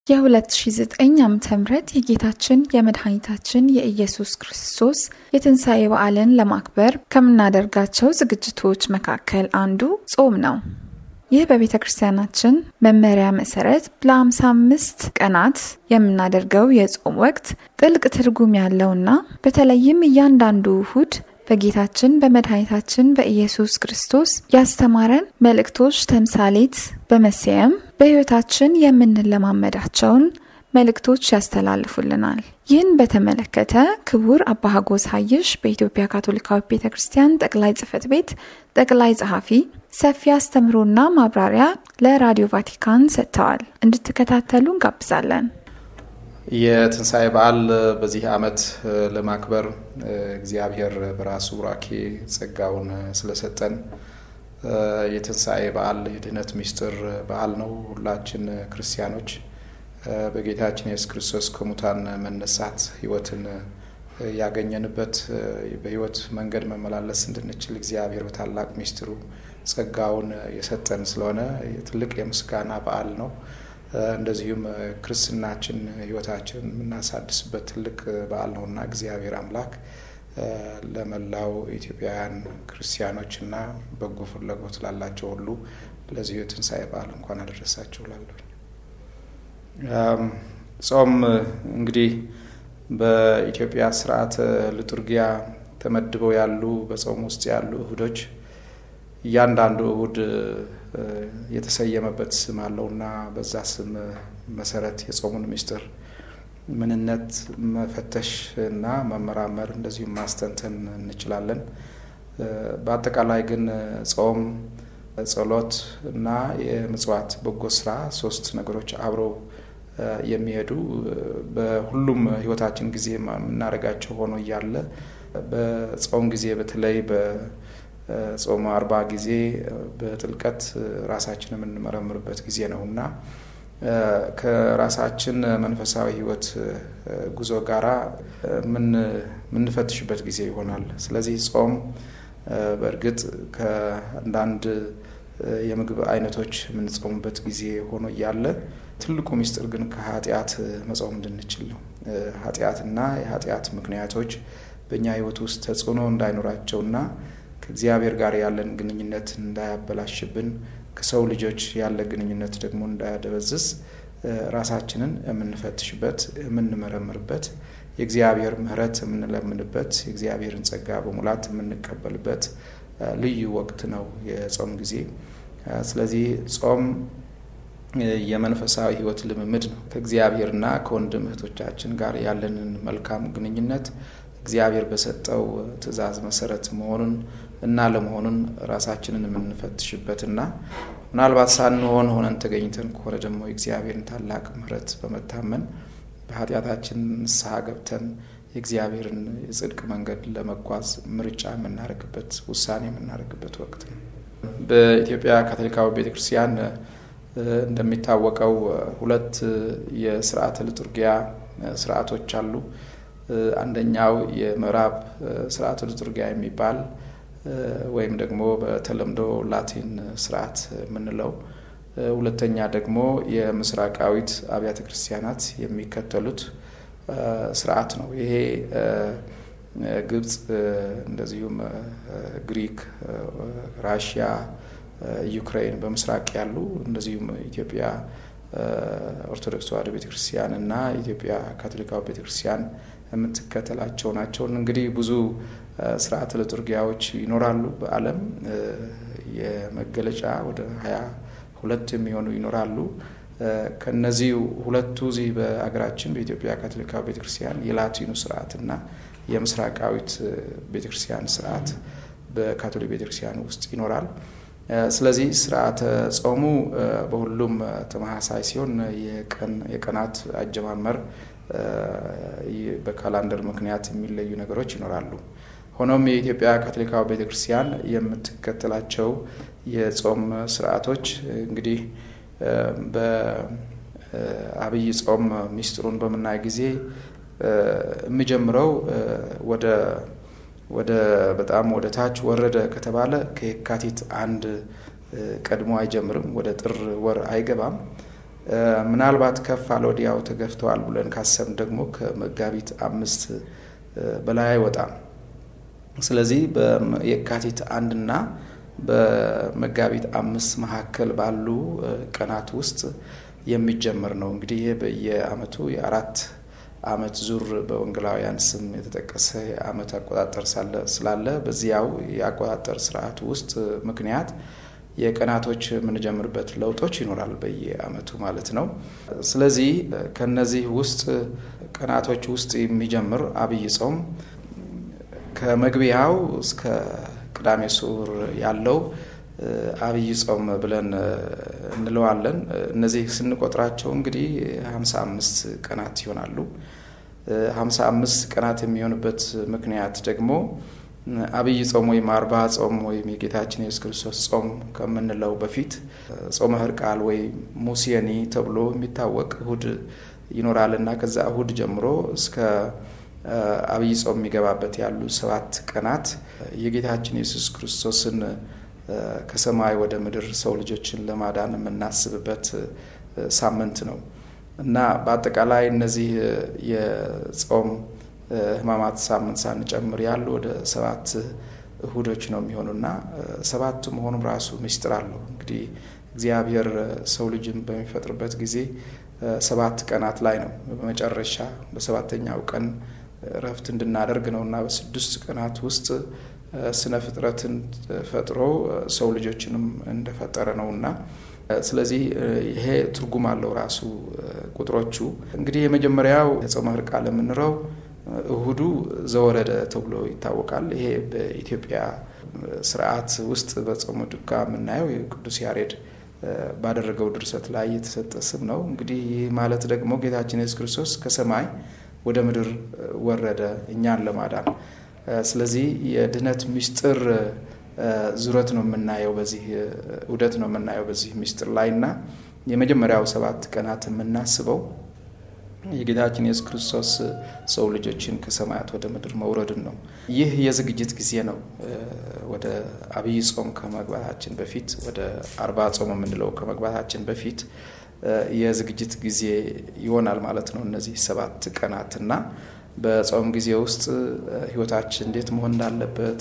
የ2009 ዓ.ም የጌታችን የመድኃኒታችን የኢየሱስ ክርስቶስ የትንሣኤ በዓልን ለማክበር ከምናደርጋቸው ዝግጅቶች መካከል አንዱ ጾም ነው። ይህ በቤተ ክርስቲያናችን መመሪያ መሰረት ለ55 ቀናት የምናደርገው የጾም ወቅት ጥልቅ ትርጉም ያለውና በተለይም እያንዳንዱ እሁድ በጌታችን በመድኃኒታችን በኢየሱስ ክርስቶስ ያስተማረን መልእክቶች ተምሳሌት በመሰየም በሕይወታችን የምንለማመዳቸውን መልእክቶች ያስተላልፉልናል። ይህን በተመለከተ ክቡር አባ ሀጎስ ሀይሽ በኢትዮጵያ ካቶሊካዊ ቤተ ክርስቲያን ጠቅላይ ጽሕፈት ቤት ጠቅላይ ጸሐፊ ሰፊ አስተምሮና ማብራሪያ ለራዲዮ ቫቲካን ሰጥተዋል። እንድትከታተሉ እንጋብዛለን። የትንሣኤ በዓል በዚህ ዓመት ለማክበር እግዚአብሔር በራሱ ቡራኬ ጸጋውን ስለሰጠን የትንሣኤ በዓል የድህነት ምስጢር በዓል ነው። ሁላችን ክርስቲያኖች በጌታችን የሱስ ክርስቶስ ከሙታን መነሳት ሕይወትን ያገኘንበት በሕይወት መንገድ መመላለስ እንድንችል እግዚአብሔር በታላቅ ምስጢሩ ጸጋውን የሰጠን ስለሆነ ትልቅ የምስጋና በዓል ነው። እንደዚሁም ክርስትናችን ሕይወታችን የምናሳድስበት ትልቅ በዓል ነውና እግዚአብሔር አምላክ ለመላው ኢትዮጵያውያን ክርስቲያኖችና በጎ ፍላጎት ላላቸው ሁሉ ለዚሁ የትንሣኤ በዓል እንኳን አደረሳቸው ላለሁ። ጾም እንግዲህ በኢትዮጵያ ስርዓተ ልጡርጊያ ተመድበው ያሉ በጾም ውስጥ ያሉ እሁዶች እያንዳንዱ እሁድ የተሰየመበት ስም አለውና በዛ ስም መሰረት የጾሙን ምስጢር ምንነት መፈተሽ እና መመራመር እንደዚሁም ማስተንተን እንችላለን። በአጠቃላይ ግን ጾም፣ ጸሎት እና የምጽዋት በጎ ስራ ሶስት ነገሮች አብረው የሚሄዱ በሁሉም ህይወታችን ጊዜ የምናደርጋቸው ሆኖ እያለ በጾም ጊዜ በተለይ ጾም አርባ ጊዜ በጥልቀት ራሳችን የምንመረምርበት ጊዜ ነው እና ከራሳችን መንፈሳዊ ህይወት ጉዞ ጋራ የምንፈትሽበት ጊዜ ይሆናል። ስለዚህ ጾም በእርግጥ ከአንዳንድ የምግብ አይነቶች የምንጾምበት ጊዜ ሆኖ እያለ ትልቁ ምስጢር ግን ከኃጢአት መጾም እንድንችል ነው። ኃጢአትና የኃጢአት ምክንያቶች በእኛ ህይወት ውስጥ ተጽዕኖ እንዳይኖራቸውና ከእግዚአብሔር ጋር ያለን ግንኙነት እንዳያበላሽብን ከሰው ልጆች ያለ ግንኙነት ደግሞ እንዳያደበዝዝ ራሳችንን የምንፈትሽበት የምንመረምርበት የእግዚአብሔር ምሕረት የምንለምንበት የእግዚአብሔርን ጸጋ በሙላት የምንቀበልበት ልዩ ወቅት ነው የጾም ጊዜ። ስለዚህ ጾም የመንፈሳዊ ህይወት ልምምድ ነው። ከእግዚአብሔርና ከወንድም እህቶቻችን ጋር ያለንን መልካም ግንኙነት እግዚአብሔር በሰጠው ትእዛዝ መሰረት መሆኑን እና ለመሆኑን ራሳችንን የምንፈትሽበትና ምናልባት ሳንሆን ሆነን ተገኝተን ከሆነ ደግሞ የእግዚአብሔርን ታላቅ ምሕረት በመታመን በኃጢአታችን ንስሐ ገብተን የእግዚአብሔርን የጽድቅ መንገድ ለመጓዝ ምርጫ የምናደርግበት ውሳኔ የምናደርግበት ወቅት ነው። በኢትዮጵያ ካቶሊካዊ ቤተክርስቲያን እንደሚታወቀው ሁለት የስርዓተ ልጡርጊያ ስርዓቶች አሉ። አንደኛው የምዕራብ ስርዓተ ልጡርጊያ የሚባል ወይም ደግሞ በተለምዶ ላቲን ስርዓት የምንለው፣ ሁለተኛ ደግሞ የምስራቃዊት አብያተ ክርስቲያናት የሚከተሉት ስርዓት ነው። ይሄ ግብፅ፣ እንደዚሁም ግሪክ፣ ራሽያ፣ ዩክሬን በምስራቅ ያሉ እንደዚሁም ኢትዮጵያ ኦርቶዶክስ ተዋሕዶ ቤተክርስቲያን እና ኢትዮጵያ ካቶሊካዊ ቤተክርስቲያን የምትከተላቸው ናቸው። እንግዲህ ብዙ ስርዓተ ልጡርጊያዎች ይኖራሉ በዓለም የመገለጫ ወደ ሀያ ሁለት የሚሆኑ ይኖራሉ። ከነዚህ ሁለቱ እዚህ በሀገራችን በኢትዮጵያ ካቶሊካዊ ቤተክርስቲያን የላቲኑ ስርዓት እና የምስራቃዊት ቤተክርስቲያን ስርዓት በካቶሊክ ቤተክርስቲያን ውስጥ ይኖራል። ስለዚህ ስርዓተ ጾሙ በሁሉም ተመሳሳይ ሲሆን የቀናት አጀማመር በካላንደር ምክንያት የሚለዩ ነገሮች ይኖራሉ። ሆኖም የኢትዮጵያ ካቶሊካዊ ቤተክርስቲያን የምትከተላቸው የጾም ስርዓቶች እንግዲህ በአብይ ጾም ሚስጥሩን በምናይ ጊዜ የሚጀምረው ወደ ወደ በጣም ወደ ታች ወረደ ከተባለ ከየካቲት አንድ ቀድሞ አይጀምርም፣ ወደ ጥር ወር አይገባም። ምናልባት ከፍ አለ ወዲያው ተገፍተዋል ብለን ካሰብን ደግሞ ከመጋቢት አምስት በላይ አይወጣም። ስለዚህ በየካቲት አንድና በመጋቢት አምስት መካከል ባሉ ቀናት ውስጥ የሚጀመር ነው። እንግዲህ ይህ በየአመቱ የአራት አመት ዙር በወንጌላውያን ስም የተጠቀሰ የአመት አቆጣጠር ስላለ በዚያው የአቆጣጠር ስርዓቱ ውስጥ ምክንያት የቀናቶች የምንጀምርበት ለውጦች ይኖራል በየአመቱ ማለት ነው። ስለዚህ ከነዚህ ውስጥ ቀናቶች ውስጥ የሚጀምር አብይ ጾም ከመግቢያው እስከ ቅዳሜ ስዑር ያለው አብይ ጾም ብለን እንለዋለን። እነዚህ ስንቆጥራቸው እንግዲህ ሀምሳ አምስት ቀናት ይሆናሉ። ሀምሳ አምስት ቀናት የሚሆንበት ምክንያት ደግሞ አብይ ጾም ወይም አርባ ጾም ወይም የጌታችን የሱስ ክርስቶስ ጾም ከምንለው በፊት ጾመ ሕርቃል ወይም ሙሴኒ ተብሎ የሚታወቅ እሁድ ይኖራል እና ከዛ እሁድ ጀምሮ እስከ አብይ ጾም የሚገባበት ያሉ ሰባት ቀናት የጌታችን የሱስ ክርስቶስን ከሰማይ ወደ ምድር ሰው ልጆችን ለማዳን የምናስብበት ሳምንት ነው እና በአጠቃላይ እነዚህ የጾም ሕማማት ሳምንት ሳንጨምር ያሉ ወደ ሰባት እሁዶች ነው የሚሆኑና ሰባቱ መሆኑም ራሱ ምስጢር አለው። እንግዲህ እግዚአብሔር ሰው ልጅን በሚፈጥርበት ጊዜ ሰባት ቀናት ላይ ነው በመጨረሻ በሰባተኛው ቀን እረፍት እንድናደርግ ነው እና በስድስት ቀናት ውስጥ ስነ ፍጥረትን ፈጥሮ ሰው ልጆችንም እንደፈጠረ ነው እና ስለዚህ ይሄ ትርጉም አለው ራሱ ቁጥሮቹ። እንግዲህ የመጀመሪያው የጾመ ሕርቃል የምንለው እሁዱ ዘወረደ ተብሎ ይታወቃል። ይሄ በኢትዮጵያ ስርዓት ውስጥ በጾመ ድጓ የምናየው የቅዱስ ያሬድ ባደረገው ድርሰት ላይ የተሰጠ ስም ነው። እንግዲህ ይህ ማለት ደግሞ ጌታችን ኢየሱስ ክርስቶስ ከሰማይ ወደ ምድር ወረደ እኛን ለማዳን። ስለዚህ የድህነት ምስጢር ዙረት ነው የምናየው በዚህ እውደት ነው የምናየው በዚህ ምስጢር ላይ እና የመጀመሪያው ሰባት ቀናት የምናስበው የጌታችን የሱስ ክርስቶስ ሰው ልጆችን ከሰማያት ወደ ምድር መውረድን ነው። ይህ የዝግጅት ጊዜ ነው። ወደ አብይ ጾም ከመግባታችን በፊት ወደ አርባ ጾም የምንለው ከመግባታችን በፊት የዝግጅት ጊዜ ይሆናል ማለት ነው። እነዚህ ሰባት ቀናት እና በጾም ጊዜ ውስጥ ሕይወታችን እንዴት መሆን እንዳለበት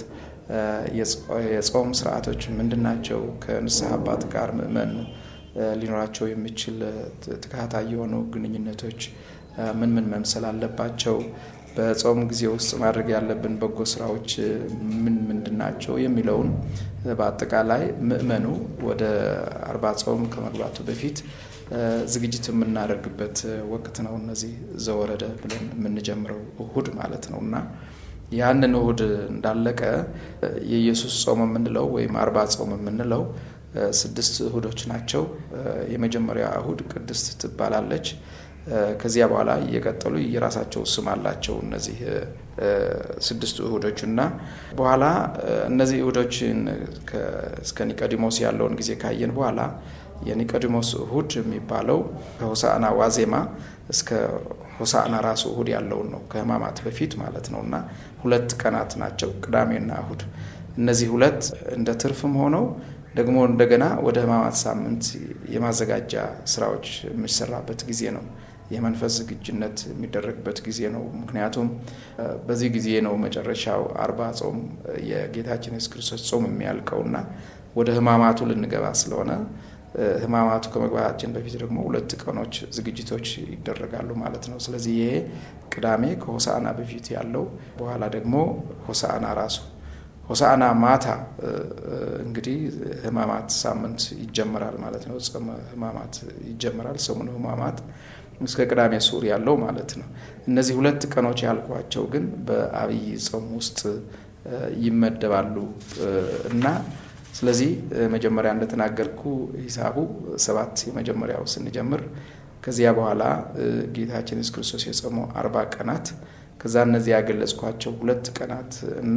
የጾም ስርዓቶች ምንድን ናቸው? ከንስሐ አባት ጋር ምእመን ሊኖራቸው የሚችል ተከታታይ የሆኑ ግንኙነቶች ምን ምን መምሰል አለባቸው? በጾም ጊዜ ውስጥ ማድረግ ያለብን በጎ ስራዎች ምን ምንድን ናቸው? የሚለውን በአጠቃላይ ምእመኑ ወደ አርባ ጾም ከመግባቱ በፊት ዝግጅት የምናደርግበት ወቅት ነው። እነዚህ ዘወረደ ብለን የምንጀምረው እሁድ ማለት ነው እና ያንን እሁድ እንዳለቀ የኢየሱስ ጾም የምንለው ወይም አርባ ጾም የምንለው ስድስት እሁዶች ናቸው። የመጀመሪያ እሁድ ቅድስት ትባላለች። ከዚያ በኋላ እየቀጠሉ የራሳቸው ስም አላቸው እነዚህ ስድስቱ እሁዶች እና በኋላ እነዚህ እሁዶችን እስከ ኒቆዲሞስ ያለውን ጊዜ ካየን በኋላ የኒቆዲሞስ እሁድ የሚባለው ከሆሳዕና ዋዜማ እስከ ሆሳዕና ራሱ እሁድ ያለውን ነው ከሕማማት በፊት ማለት ነው እና ሁለት ቀናት ናቸው ቅዳሜና እሁድ። እነዚህ ሁለት እንደ ትርፍም ሆነው ደግሞ እንደገና ወደ ሕማማት ሳምንት የማዘጋጃ ስራዎች የሚሰራበት ጊዜ ነው። የመንፈስ ዝግጅነት የሚደረግበት ጊዜ ነው። ምክንያቱም በዚህ ጊዜ ነው መጨረሻው አርባ ጾም የጌታችን የሱስ ክርስቶስ ጾም የሚያልቀውና ወደ ሕማማቱ ልንገባ ስለሆነ ሕማማቱ ከመግባታችን በፊት ደግሞ ሁለት ቀኖች ዝግጅቶች ይደረጋሉ ማለት ነው። ስለዚህ ይሄ ቅዳሜ ከሆሳዕና በፊት ያለው በኋላ ደግሞ ሆሳዕና ራሱ ሆሳዕና ማታ እንግዲህ ሕማማት ሳምንት ይጀመራል ማለት ነው። ጾመ ሕማማት ይጀመራል። ሰሙነ ሕማማት እስከ ቅዳሜ ስዑር ያለው ማለት ነው። እነዚህ ሁለት ቀኖች ያልኳቸው ግን በአብይ ጾም ውስጥ ይመደባሉ እና ስለዚህ መጀመሪያ እንደተናገርኩ ሂሳቡ ሰባት የመጀመሪያው ስንጀምር ከዚያ በኋላ ጌታችን ኢየሱስ ክርስቶስ የጾመው አርባ ቀናት ከዛ እነዚህ ያገለጽኳቸው ሁለት ቀናት እና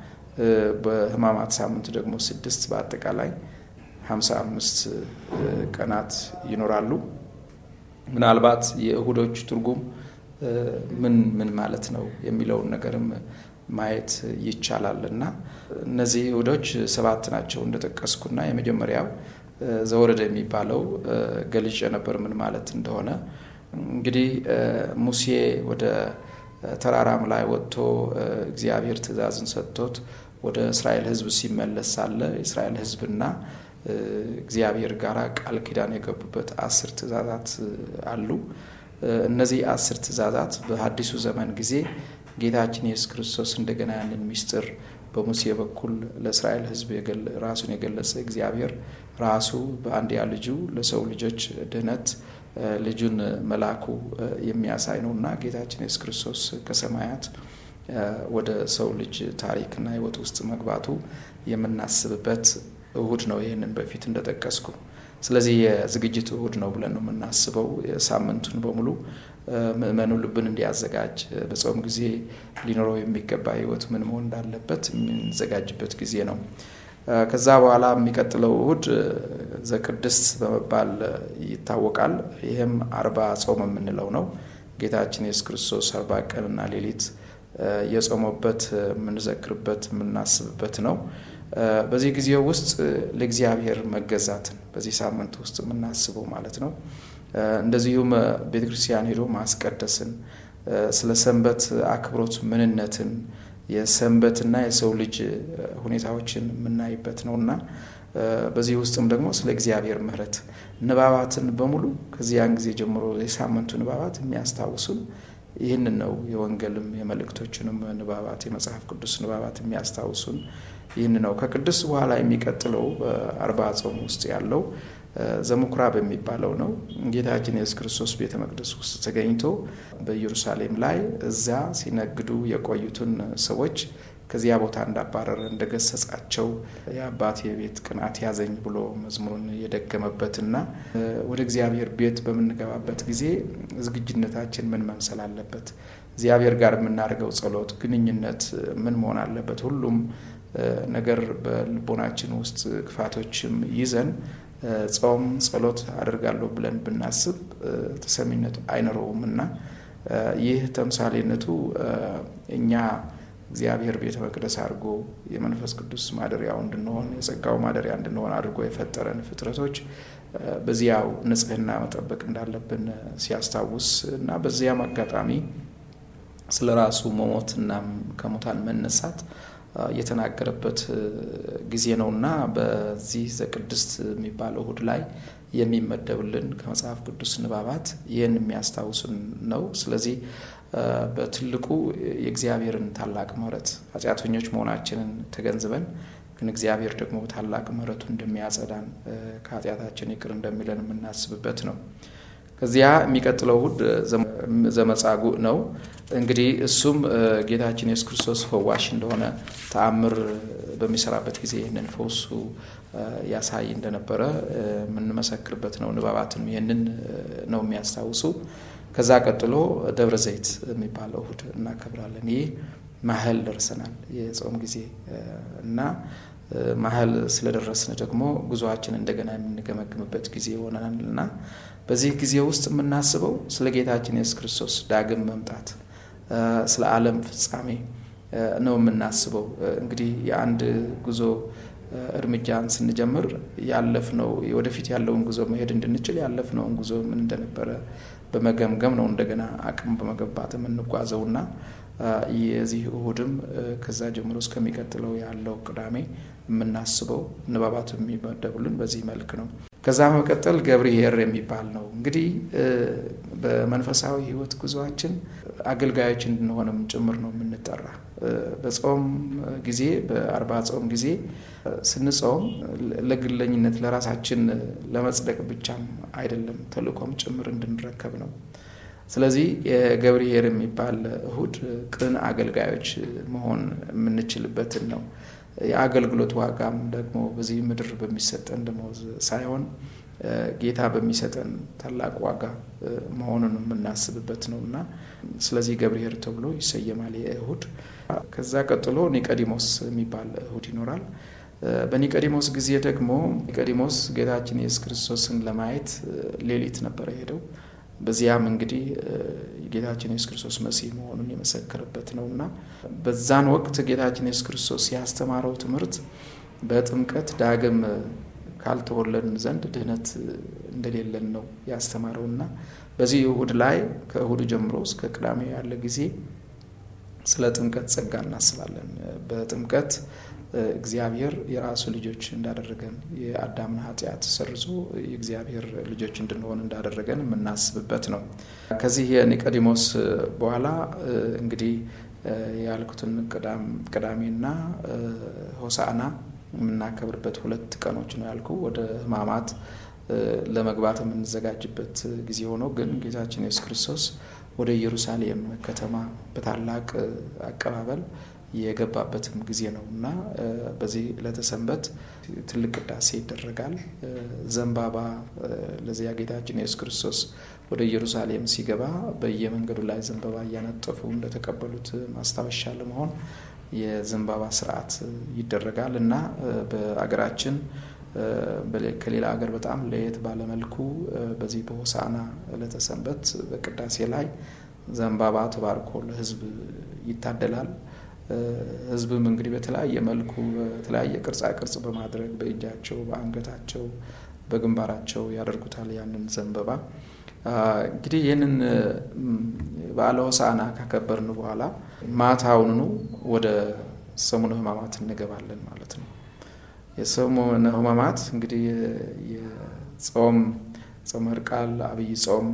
በሕማማት ሳምንት ደግሞ ስድስት በአጠቃላይ ሀምሳ አምስት ቀናት ይኖራሉ። ምናልባት የእሁዶች ትርጉም ምን ምን ማለት ነው የሚለውን ነገርም ማየት ይቻላል እና እነዚህ እሁዶች ሰባት ናቸው እንደጠቀስኩና የመጀመሪያው ዘወረደ የሚባለው ገልጬ ነበር ምን ማለት እንደሆነ። እንግዲህ ሙሴ ወደ ተራራም ላይ ወጥቶ እግዚአብሔር ትእዛዝን ሰጥቶት ወደ እስራኤል ሕዝብ ሲመለስ ሳለ የእስራኤል ሕዝብና እግዚአብሔር ጋር ቃል ኪዳን የገቡበት አስር ትእዛዛት አሉ። እነዚህ አስር ትእዛዛት በሐዲሱ ዘመን ጊዜ ጌታችን ኢየሱስ ክርስቶስ እንደገና ያንን ምስጢር በሙሴ በኩል ለእስራኤል ሕዝብ ራሱን የገለጸ እግዚአብሔር ራሱ በአንድያ ልጁ ለሰው ልጆች ድህነት ልጁን መላኩ የሚያሳይ ነው እና ጌታችን ኢየሱስ ክርስቶስ ከሰማያት ወደ ሰው ልጅ ታሪክና ሕይወት ውስጥ መግባቱ የምናስብበት እሁድ ነው። ይህንን በፊት እንደጠቀስኩ ስለዚህ የዝግጅት እሁድ ነው ብለን ነው የምናስበው። ሳምንቱን በሙሉ ምእመኑ ልብን እንዲያዘጋጅ በጾም ጊዜ ሊኖረው የሚገባ ህይወት ምን መሆን እንዳለበት የምንዘጋጅበት ጊዜ ነው። ከዛ በኋላ የሚቀጥለው እሁድ ዘቅድስት በመባል ይታወቃል። ይህም አርባ ጾም የምንለው ነው። ጌታችን ኢየሱስ ክርስቶስ አርባ ቀንና ሌሊት የጾመበት የምንዘክርበት የምናስብበት ነው። በዚህ ጊዜ ውስጥ ለእግዚአብሔር መገዛትን በዚህ ሳምንት ውስጥ የምናስበው ማለት ነው። እንደዚሁም ቤተ ክርስቲያን ሄዶ ማስቀደስን፣ ስለ ሰንበት አክብሮት ምንነትን፣ የሰንበትና የሰው ልጅ ሁኔታዎችን የምናይበት ነው እና በዚህ ውስጥም ደግሞ ስለ እግዚአብሔር ምሕረት ንባባትን በሙሉ ከዚያን ጊዜ ጀምሮ የሳምንቱ ንባባት የሚያስታውሱን ይህንን ነው። የወንጌልም የመልእክቶችንም ንባባት የመጽሐፍ ቅዱስ ንባባት የሚያስታውሱን ይህን ነው። ከቅዱስ በኋላ የሚቀጥለው በአርባ ጾም ውስጥ ያለው ዘምኩራብ የሚባለው ነው። ጌታችን የሱስ ክርስቶስ ቤተ መቅደስ ውስጥ ተገኝቶ በኢየሩሳሌም ላይ እዚያ ሲነግዱ የቆዩትን ሰዎች ከዚያ ቦታ እንዳባረረ እንደገሰጻቸው የአባቴ ቤት ቅናት ያዘኝ ብሎ መዝሙሩን የደገመበትና ወደ እግዚአብሔር ቤት በምንገባበት ጊዜ ዝግጁነታችን ምን መምሰል አለበት? እግዚአብሔር ጋር የምናደርገው ጸሎት፣ ግንኙነት ምን መሆን አለበት? ሁሉም ነገር በልቦናችን ውስጥ ክፋቶችም ይዘን ጾም ጸሎት አደርጋለሁ ብለን ብናስብ ተሰሚነት አይኖረውም እና ይህ ተምሳሌነቱ እኛ እግዚአብሔር ቤተ መቅደስ አድርጎ የመንፈስ ቅዱስ ማደሪያው እንድንሆን የጸጋው ማደሪያ እንድንሆን አድርጎ የፈጠረን ፍጥረቶች በዚያው ንጽሕና መጠበቅ እንዳለብን ሲያስታውስ እና በዚያም አጋጣሚ ስለ ራሱ መሞትና ከሙታን መነሳት የተናገረበት ጊዜ ነው እና በዚህ ዘቅድስት የሚባለው እሁድ ላይ የሚመደብልን ከመጽሐፍ ቅዱስ ንባባት ይህን የሚያስታውሱን ነው። ስለዚህ በትልቁ የእግዚአብሔርን ታላቅ ምሕረት ኃጢአተኞች መሆናችንን ተገንዝበን ግን እግዚአብሔር ደግሞ ታላቅ ምሕረቱ እንደሚያጸዳን ከኃጢአታችን ይቅር እንደሚለን የምናስብበት ነው። ከዚያ የሚቀጥለው እሁድ ዘመጻጉዕ ነው። እንግዲህ እሱም ጌታችን ኢየሱስ ክርስቶስ ፈዋሽ እንደሆነ ተአምር በሚሰራበት ጊዜ ይህንን ፈውሱ ያሳይ እንደነበረ የምንመሰክርበት ነው። ንባባትም ይህንን ነው የሚያስታውሱ። ከዛ ቀጥሎ ደብረ ዘይት የሚባለው እሁድ እናከብራለን። ይህ ማህል ደርሰናል የጾም ጊዜ እና ማህል ስለደረስን ደግሞ ጉዞአችን እንደገና የምንገመግምበት ጊዜ ይሆነናል እና በዚህ ጊዜ ውስጥ የምናስበው ስለ ጌታችን ኢየሱስ ክርስቶስ ዳግም መምጣት ስለ ዓለም ፍጻሜ ነው የምናስበው። እንግዲህ የአንድ ጉዞ እርምጃን ስንጀምር ያለፍነው ወደፊት ያለውን ጉዞ መሄድ እንድንችል ያለፍነውን ጉዞ ምን እንደነበረ በመገምገም ነው እንደገና አቅም በመገንባት የምንጓዘውና የዚህ እሁድም ከዛ ጀምሮ እስከሚቀጥለው ያለው ቅዳሜ የምናስበው ንባባቱ የሚመደቡልን በዚህ መልክ ነው። ከዛ መቀጠል ገብርኄር የሚባል ነው። እንግዲህ በመንፈሳዊ ሕይወት ጉዞአችን አገልጋዮች እንድንሆንም ጭምር ነው የምንጠራ። በጾም ጊዜ በአርባ ጾም ጊዜ ስንጾም ለግለኝነት ለራሳችን ለመጽደቅ ብቻም አይደለም፣ ተልእኮም ጭምር እንድንረከብ ነው። ስለዚህ የገብርኄር የሚባል እሁድ ቅን አገልጋዮች መሆን የምንችልበትን ነው። የአገልግሎት ዋጋም ደግሞ በዚህ ምድር በሚሰጠን ደመወዝ ሳይሆን ጌታ በሚሰጠን ታላቅ ዋጋ መሆኑን የምናስብበት ነው እና ስለዚህ ገብርኄር ተብሎ ይሰየማል እሁድ። ከዛ ቀጥሎ ኒቆዲሞስ የሚባል እሁድ ይኖራል። በኒቆዲሞስ ጊዜ ደግሞ ኒቆዲሞስ ጌታችን ኢየሱስ ክርስቶስን ለማየት ሌሊት ነበረ ሄደው በዚያም እንግዲህ ጌታችን ኢየሱስ ክርስቶስ መሲህ መሆኑን የመሰከረበት ነው እና በዛን ወቅት ጌታችን ኢየሱስ ክርስቶስ ያስተማረው ትምህርት በጥምቀት ዳግም ካልተወለድን ዘንድ ድህነት እንደሌለን ነው ያስተማረውና በዚህ እሁድ ላይ ከእሁድ ጀምሮ እስከ ቅዳሜ ያለ ጊዜ ስለ ጥምቀት ጸጋ እናስባለን። በጥምቀት እግዚአብሔር የራሱ ልጆች እንዳደረገን የአዳምን ኃጢአት ሰርዞ የእግዚአብሔር ልጆች እንድንሆን እንዳደረገን የምናስብበት ነው። ከዚህ የኒቆዲሞስ በኋላ እንግዲህ ያልኩትን ቅዳሜና ሆሳዕና የምናከብርበት ሁለት ቀኖች ነው ያልኩ ወደ ሕማማት ለመግባት የምንዘጋጅበት ጊዜ ሆኖ ግን ጌታችን ኢየሱስ ክርስቶስ ወደ ኢየሩሳሌም ከተማ በታላቅ አቀባበል የገባበትም ጊዜ ነው እና በዚህ ዕለተ ሰንበት ትልቅ ቅዳሴ ይደረጋል። ዘንባባ ለዚያ ጌታችን ኢየሱስ ክርስቶስ ወደ ኢየሩሳሌም ሲገባ በየመንገዱ ላይ ዘንባባ እያነጠፉ እንደተቀበሉት ማስታወሻ ለመሆን የዘንባባ ስርዓት ይደረጋል እና በአገራችን ከሌላ ሀገር በጣም ለየት ባለመልኩ በዚህ በሆሳዕና ዕለተ ሰንበት በቅዳሴ ላይ ዘንባባ ተባርኮ ለሕዝብ ይታደላል። ሕዝብም እንግዲህ በተለያየ መልኩ በተለያየ ቅርጻ ቅርጽ በማድረግ በእጃቸው፣ በአንገታቸው፣ በግንባራቸው ያደርጉታል ያንን ዘንባባ። እንግዲህ ይህንን በዓለ ሆሳዕና ካከበርን በኋላ ማታውንኑ ወደ ሰሙነ ሕማማት እንገባለን ማለት ነው። የሰሙነ ሕማማት እንግዲህ የጾም ጾመ ሕርቃል አብይ ጾም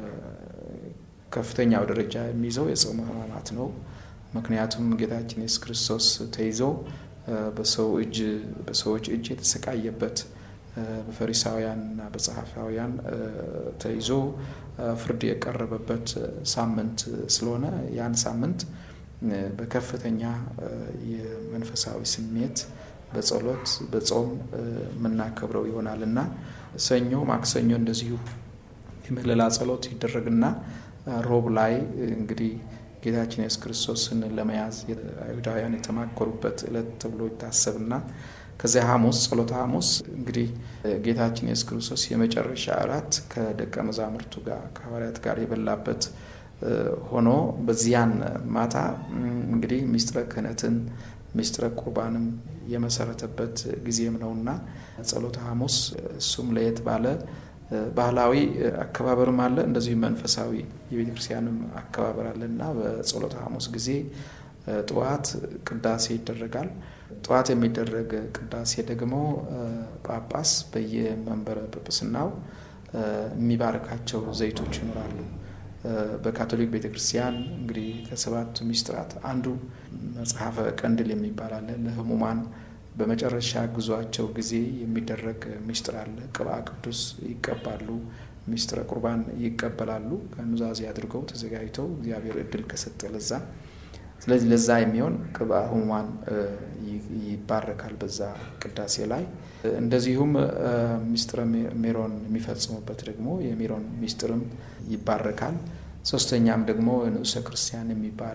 ከፍተኛው ደረጃ የሚይዘው የጾመ ሕማማት ነው። ምክንያቱም ጌታችን ኢየሱስ ክርስቶስ ተይዞ በሰው እጅ በሰዎች እጅ የተሰቃየበት በፈሪሳውያንና በጸሐፋውያን ተይዞ ፍርድ የቀረበበት ሳምንት ስለሆነ ያን ሳምንት በከፍተኛ የመንፈሳዊ ስሜት በጸሎት በጾም የምናከብረው ይሆናል እና ሰኞ፣ ማክሰኞ እንደዚሁ የምህለላ ጸሎት ይደረግና ሮብ ላይ እንግዲህ ጌታችን ኢየሱስ ክርስቶስን ለመያዝ አይሁዳውያን የተማከሩበት ዕለት ተብሎ ይታሰብና ከዚያ ሐሙስ ጸሎተ ሐሙስ እንግዲህ ጌታችን ኢየሱስ ክርስቶስ የመጨረሻ እራት ከደቀ መዛሙርቱ ጋር ከሐዋርያት ጋር የበላበት ሆኖ በዚያን ማታ እንግዲህ ሚስጥረ ክህነትን ሚስጥረ ቁርባንም የመሰረተበት ጊዜም ነውና ጸሎተ ሐሙስ እሱም ለየት ባለ ባህላዊ አከባበርም አለ፣ እንደዚሁ መንፈሳዊ የቤተ ክርስቲያንም አከባበር አለ እና በጸሎተ ሐሙስ ጊዜ ጠዋት ቅዳሴ ይደረጋል። ጠዋት የሚደረግ ቅዳሴ ደግሞ ጳጳስ በየመንበረ ጵጵስናው የሚባርካቸው ዘይቶች ይኖራሉ። በካቶሊክ ቤተ ክርስቲያን እንግዲህ ከሰባቱ ሚስጥራት አንዱ መጽሐፈ ቀንድል የሚባል አለ። ለሕሙማን በመጨረሻ ጉዟቸው ጊዜ የሚደረግ ሚስጥር አለ። ቅብአ ቅዱስ ይቀባሉ፣ ሚስጥረ ቁርባን ይቀበላሉ። ከኑዛዜ አድርገው ተዘጋጅተው እግዚአብሔር እድል ከሰጠ ለዛ ስለዚህ ለዛ የሚሆን ቅብአ ሕሙማን ይባረካል በዛ ቅዳሴ ላይ። እንደዚሁም ሚስጥረ ሜሮን የሚፈጽሙበት ደግሞ የሜሮን ሚስጥርም ይባረካል። ሶስተኛም ደግሞ ንዑሰ ክርስቲያን የሚባል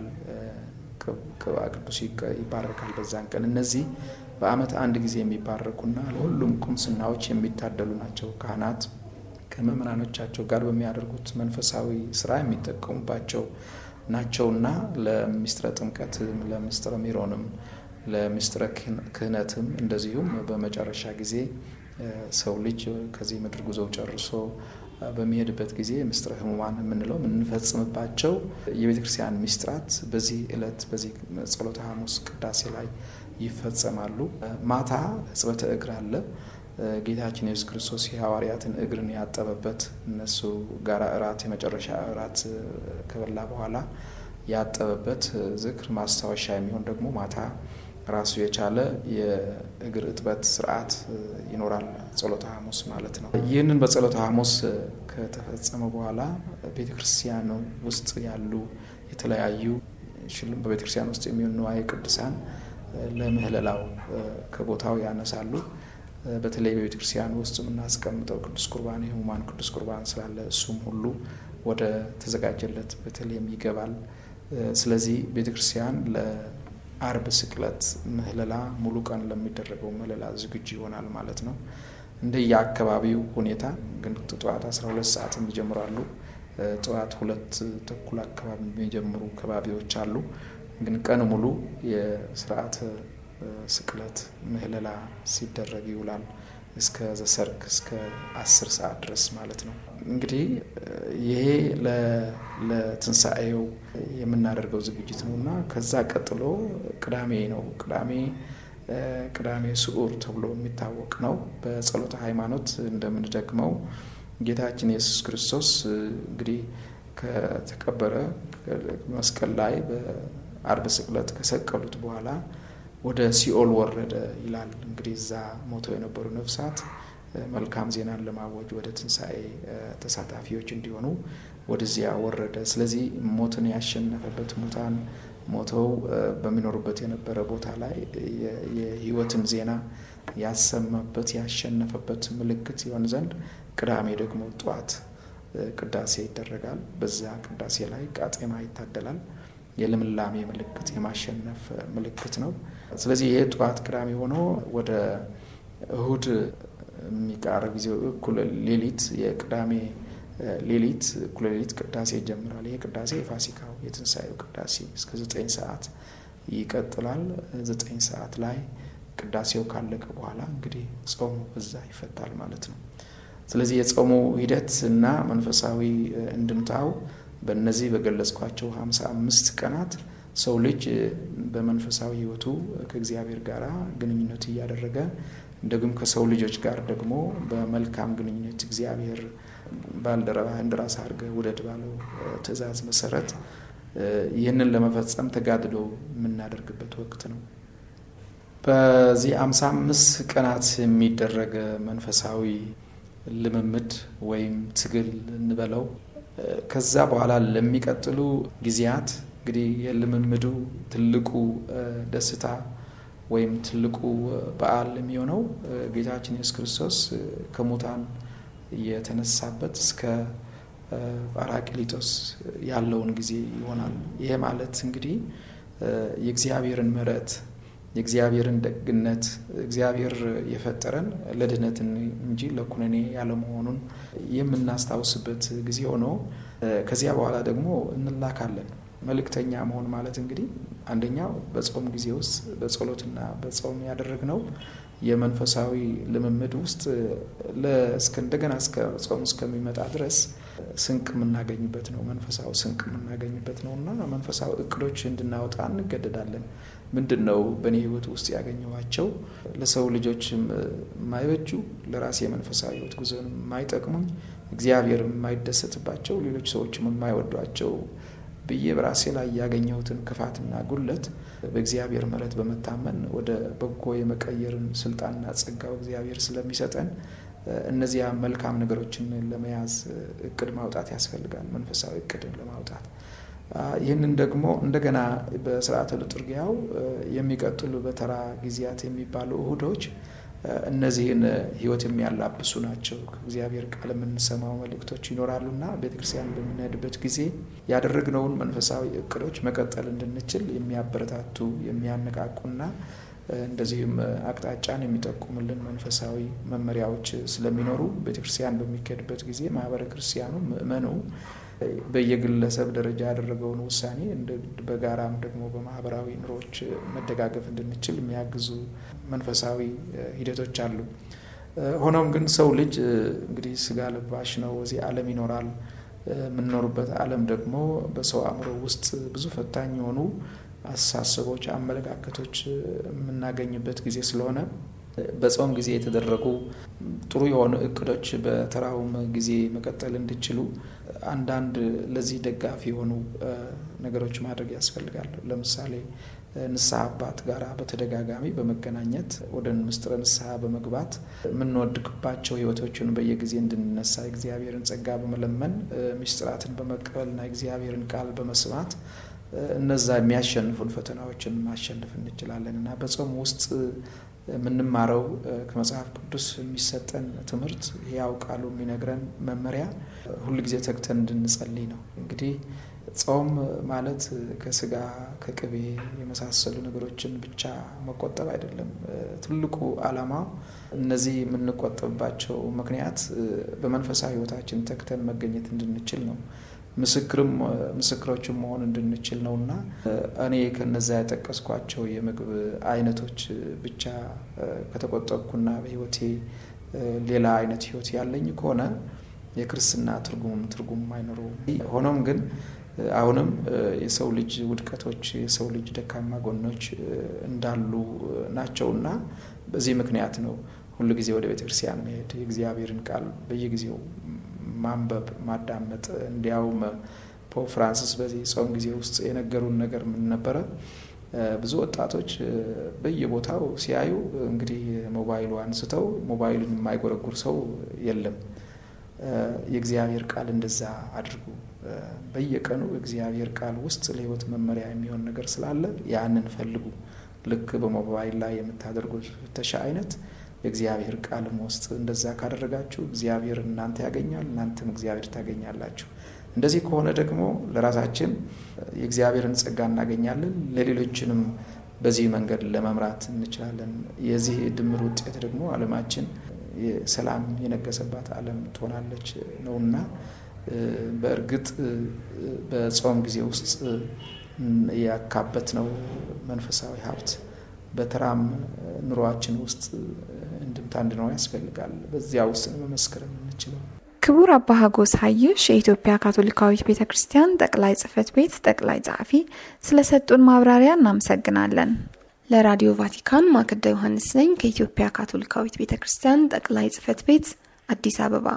ቅብአ ቅዱስ ይባረካል በዛን ቀን። እነዚህ በዓመት አንድ ጊዜ የሚባረኩና ለሁሉም ቁምስናዎች የሚታደሉ ናቸው። ካህናት ከምዕመናኖቻቸው ጋር በሚያደርጉት መንፈሳዊ ስራ የሚጠቀሙባቸው ናቸውና ለሚስጥረ ጥምቀትም ለሚስጥረ ሜሮንም ለሚስጥረ ክህነትም እንደዚሁም በመጨረሻ ጊዜ ሰው ልጅ ከዚህ ምድር ጉዞው ጨርሶ በሚሄድበት ጊዜ ምስጢረ ሕሙማን የምንለው የምንፈጽምባቸው የቤተ ክርስቲያን ሚስጥራት በዚህ ዕለት በዚህ ጸሎተ ሐሙስ ቅዳሴ ላይ ይፈጸማሉ። ማታ ሕጽበተ እግር አለ። ጌታችን ኢየሱስ ክርስቶስ የሐዋርያትን እግርን ያጠበበት እነሱ ጋራ እራት የመጨረሻ እራት ከበላ በኋላ ያጠበበት ዝክር ማስታወሻ የሚሆን ደግሞ ማታ ራሱ የቻለ የእግር እጥበት ስርዓት ይኖራል። ጸሎተ ሐሙስ ማለት ነው። ይህንን በጸሎተ ሐሙስ ከተፈጸመ በኋላ ቤተ ክርስቲያን ውስጥ ያሉ የተለያዩ በቤተ ክርስቲያን ውስጥ የሚሆኑ ንዋየ ቅዱሳን ለምህለላው ከቦታው ያነሳሉ። በተለይ በቤተ ክርስቲያን ውስጥ የምናስቀምጠው ቅዱስ ቁርባን የሕሙማን ቅዱስ ቁርባን ስላለ እሱም ሁሉ ወደ ተዘጋጀለት በተለይም ይገባል። ስለዚህ ቤተ ክርስቲያን ለአርብ ስቅለት ምህለላ ሙሉ ቀን ለሚደረገው ምህለላ ዝግጁ ይሆናል ማለት ነው። እንደየ አካባቢው ሁኔታ ግን ጠዋት 12 ሰዓት የሚጀምራሉ። ጠዋት ሁለት ተኩል አካባቢ የሚጀምሩ ከባቢዎች አሉ። ግን ቀን ሙሉ የስርዓተ ስቅለት ምህለላ ሲደረግ ይውላል። እስከ ዘሰርክ እስከ አስር ሰዓት ድረስ ማለት ነው። እንግዲህ ይሄ ለትንሣኤው የምናደርገው ዝግጅት ነው እና ከዛ ቀጥሎ ቅዳሜ ነው። ቅዳሜ ቅዳሜ ስዑር ተብሎ የሚታወቅ ነው። በጸሎተ ሃይማኖት እንደምንደግመው ጌታችን ኢየሱስ ክርስቶስ እንግዲህ ከተቀበረ መስቀል ላይ በአርብ ስቅለት ከሰቀሉት በኋላ ወደ ሲኦል ወረደ ይላል። እንግዲህ እዛ ሞተው የነበሩ ነፍሳት መልካም ዜናን ለማወጅ ወደ ትንሣኤ ተሳታፊዎች እንዲሆኑ ወደዚያ ወረደ። ስለዚህ ሞትን ያሸነፈበት ሙታን ሞተው በሚኖሩበት የነበረ ቦታ ላይ የሕይወትን ዜና ያሰማበት ያሸነፈበት ምልክት ይሆን ዘንድ ቅዳሜ ደግሞ ጠዋት ቅዳሴ ይደረጋል። በዛ ቅዳሴ ላይ ቃጤማ ይታደላል። የልምላሜ ምልክት የማሸነፍ ምልክት ነው። ስለዚህ ይሄ ጠዋት ቅዳሜ ሆኖ ወደ እሁድ የሚቃረብ ጊዜ እኩለ ሌሊት የቅዳሜ ሌሊት እኩለ ሌሊት ቅዳሴ ይጀምራል። ይሄ ቅዳሴ የፋሲካው የትንሣኤው ቅዳሴ እስከ ዘጠኝ ሰዓት ይቀጥላል። ዘጠኝ ሰዓት ላይ ቅዳሴው ካለቀ በኋላ እንግዲህ ጾሙ በዛ ይፈታል ማለት ነው። ስለዚህ የጾሙ ሂደት እና መንፈሳዊ እንድምታው በእነዚህ በገለጽኳቸው ሀምሳ አምስት ቀናት ሰው ልጅ በመንፈሳዊ ሕይወቱ ከእግዚአብሔር ጋር ግንኙነት እያደረገ እንደግም ከሰው ልጆች ጋር ደግሞ በመልካም ግንኙነት እግዚአብሔር ባልደረባህን እንደ ራስህ አድርገህ ውደድ ባለው ትእዛዝ መሰረት ይህንን ለመፈጸም ተጋድሎ የምናደርግበት ወቅት ነው። በዚህ አምሳ አምስት ቀናት የሚደረግ መንፈሳዊ ልምምድ ወይም ትግል እንበለው ከዛ በኋላ ለሚቀጥሉ ጊዜያት እንግዲህ የልምምዱ ትልቁ ደስታ ወይም ትልቁ በዓል የሚሆነው ጌታችን ኢየሱስ ክርስቶስ ከሙታን የተነሳበት እስከ ጳራቅሊጦስ ያለውን ጊዜ ይሆናል። ይሄ ማለት እንግዲህ የእግዚአብሔርን ምሕረት የእግዚአብሔርን ደግነት እግዚአብሔር የፈጠረን ለድህነት እንጂ ለኩነኔ ያለመሆኑን የምናስታውስበት ጊዜ ሆኖ ከዚያ በኋላ ደግሞ እንላካለን። መልእክተኛ መሆን ማለት እንግዲህ አንደኛው በጾም ጊዜ ውስጥ በጸሎትና በጾም ያደረግነው የመንፈሳዊ ልምምድ ውስጥ እንደገና እስከ ጾም እስከሚመጣ ድረስ ስንቅ የምናገኝበት ነው። መንፈሳዊ ስንቅ የምናገኝበት ነው እና መንፈሳዊ እቅዶች እንድናወጣ እንገደዳለን። ምንድን ነው በእኔ ሕይወት ውስጥ ያገኘኋቸው ለሰው ልጆች የማይበጁ ለራሴ የመንፈሳዊ ሕይወት ጉዞን የማይጠቅሙኝ እግዚአብሔር የማይደሰትባቸው ሌሎች ሰዎችም የማይወዷቸው ብዬ በራሴ ላይ ያገኘሁትን ክፋትና ጉለት በእግዚአብሔር ምሕረት በመታመን ወደ በጎ የመቀየርን ስልጣንና ጸጋው እግዚአብሔር ስለሚሰጠን እነዚያ መልካም ነገሮችን ለመያዝ እቅድ ማውጣት ያስፈልጋል። መንፈሳዊ እቅድን ለማውጣት ይህንን ደግሞ እንደገና በስርዓተ ልጥርጊያው የሚቀጥሉ በተራ ጊዜያት የሚባሉ እሁዶች እነዚህን ሕይወት የሚያላብሱ ናቸው። ከእግዚአብሔር ቃል የምንሰማው መልእክቶች ይኖራሉና ቤተክርስቲያን በምንሄድበት ጊዜ ያደረግነውን መንፈሳዊ እቅዶች መቀጠል እንድንችል የሚያበረታቱ የሚያነቃቁና እንደዚሁም አቅጣጫን የሚጠቁምልን መንፈሳዊ መመሪያዎች ስለሚኖሩ ቤተክርስቲያን በሚካሄድበት ጊዜ ማህበረ ክርስቲያኑ ምእመኑ በየግለሰብ ደረጃ ያደረገውን ውሳኔ በጋራም ደግሞ በማህበራዊ ኑሮች መደጋገፍ እንድንችል የሚያግዙ መንፈሳዊ ሂደቶች አሉ። ሆኖም ግን ሰው ልጅ እንግዲህ ስጋ ለባሽ ነው፣ እዚህ ዓለም ይኖራል። የምንኖርበት ዓለም ደግሞ በሰው አእምሮ ውስጥ ብዙ ፈታኝ የሆኑ አስተሳሰቦች፣ አመለካከቶች የምናገኝበት ጊዜ ስለሆነ በጾም ጊዜ የተደረጉ ጥሩ የሆኑ እቅዶች በተራውም ጊዜ መቀጠል እንዲችሉ አንዳንድ ለዚህ ደጋፊ የሆኑ ነገሮች ማድረግ ያስፈልጋል። ለምሳሌ ንስሐ አባት ጋራ በተደጋጋሚ በመገናኘት ወደ ምስጢረ ንስሐ በመግባት የምንወድቅባቸው ሕይወቶችን በየጊዜ እንድንነሳ እግዚአብሔርን ጸጋ በመለመን ምስጢራትን በመቀበልና እግዚአብሔርን ቃል በመስማት እነዛ የሚያሸንፉን ፈተናዎችን ማሸነፍ እንችላለን እና በጾም ውስጥ የምንማረው ከመጽሐፍ ቅዱስ የሚሰጠን ትምህርት ያው ቃሉ የሚነግረን መመሪያ ሁልጊዜ ተግተን እንድንጸልይ ነው። እንግዲህ ጾም ማለት ከስጋ ከቅቤ የመሳሰሉ ነገሮችን ብቻ መቆጠብ አይደለም። ትልቁ ዓላማው እነዚህ የምንቆጠብባቸው ምክንያት በመንፈሳዊ ሕይወታችን ተግተን መገኘት እንድንችል ነው። ምስክርም ምስክሮችም መሆን እንድንችል ነው እና እኔ ከነዛ የጠቀስኳቸው የምግብ አይነቶች ብቻ ከተቆጠብኩና በሕይወቴ ሌላ አይነት ህይወት ያለኝ ከሆነ የክርስትና ትርጉም ትርጉም አይኖረውም። ሆኖም ግን አሁንም የሰው ልጅ ውድቀቶች፣ የሰው ልጅ ደካማ ጎኖች እንዳሉ ናቸውና በዚህ ምክንያት ነው ሁሉ ጊዜ ወደ ቤተ ክርስቲያን መሄድ፣ የእግዚአብሔርን ቃል በየጊዜው ማንበብ፣ ማዳመጥ። እንዲያውም ፖፕ ፍራንሲስ በዚህ ጾም ጊዜ ውስጥ የነገሩን ነገር ምን ነበረ? ብዙ ወጣቶች በየቦታው ሲያዩ እንግዲህ ሞባይሉ አንስተው ሞባይሉን የማይጎረጉር ሰው የለም። የእግዚአብሔር ቃል እንደዛ አድርጉ። በየቀኑ እግዚአብሔር ቃል ውስጥ ለህይወት መመሪያ የሚሆን ነገር ስላለ ያንን ፈልጉ። ልክ በሞባይል ላይ የምታደርጉት ፍተሻ አይነት የእግዚአብሔር ቃልም ውስጥ እንደዛ ካደረጋችሁ እግዚአብሔር እናንተ ያገኛል፣ እናንተም እግዚአብሔር ታገኛላችሁ። እንደዚህ ከሆነ ደግሞ ለራሳችን የእግዚአብሔርን ጸጋ እናገኛለን፣ ለሌሎችንም በዚህ መንገድ ለመምራት እንችላለን። የዚህ ድምር ውጤት ደግሞ ዓለማችን ሰላም የነገሰባት ዓለም ትሆናለች ነውና በእርግጥ በጾም ጊዜ ውስጥ ያካበት ነው መንፈሳዊ ሀብት በተራም ኑሯችን ውስጥ እንድምታ እንዲኖር ያስፈልጋል። በዚያ ውስጥ መመስከር የምንችለው ክቡር አባ ሀጎስ ሀይሽ የኢትዮጵያ ካቶሊካዊት ቤተ ክርስቲያን ጠቅላይ ጽሕፈት ቤት ጠቅላይ ጸሐፊ ስለሰጡን ማብራሪያ እናመሰግናለን። ለራዲዮ ቫቲካን ማክዳ ዮሐንስ ነኝ ከኢትዮጵያ ካቶሊካዊት ቤተ ክርስቲያን ጠቅላይ ጽሕፈት ቤት አዲስ አበባ።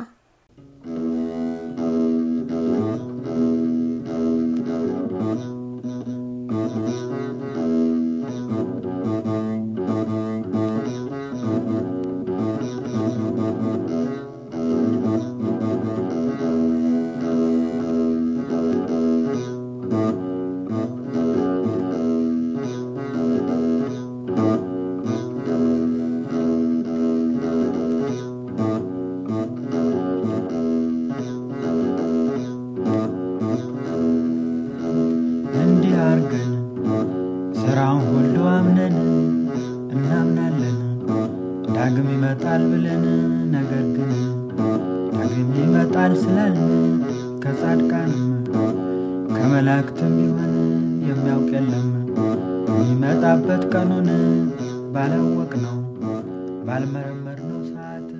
እንዲህ አርገን ስራውን ሁሉ አምነን እናምናለን ዳግም ይመጣል ብለን ነገር ግን ዳግም ይመጣል ስላልን ከጻድቃንም ከመላእክትም ቢሆን የሚያውቅ የለም የሚመጣበት ቀኑን ባላወቅ ነው ባልመረመር ነው ሰዓት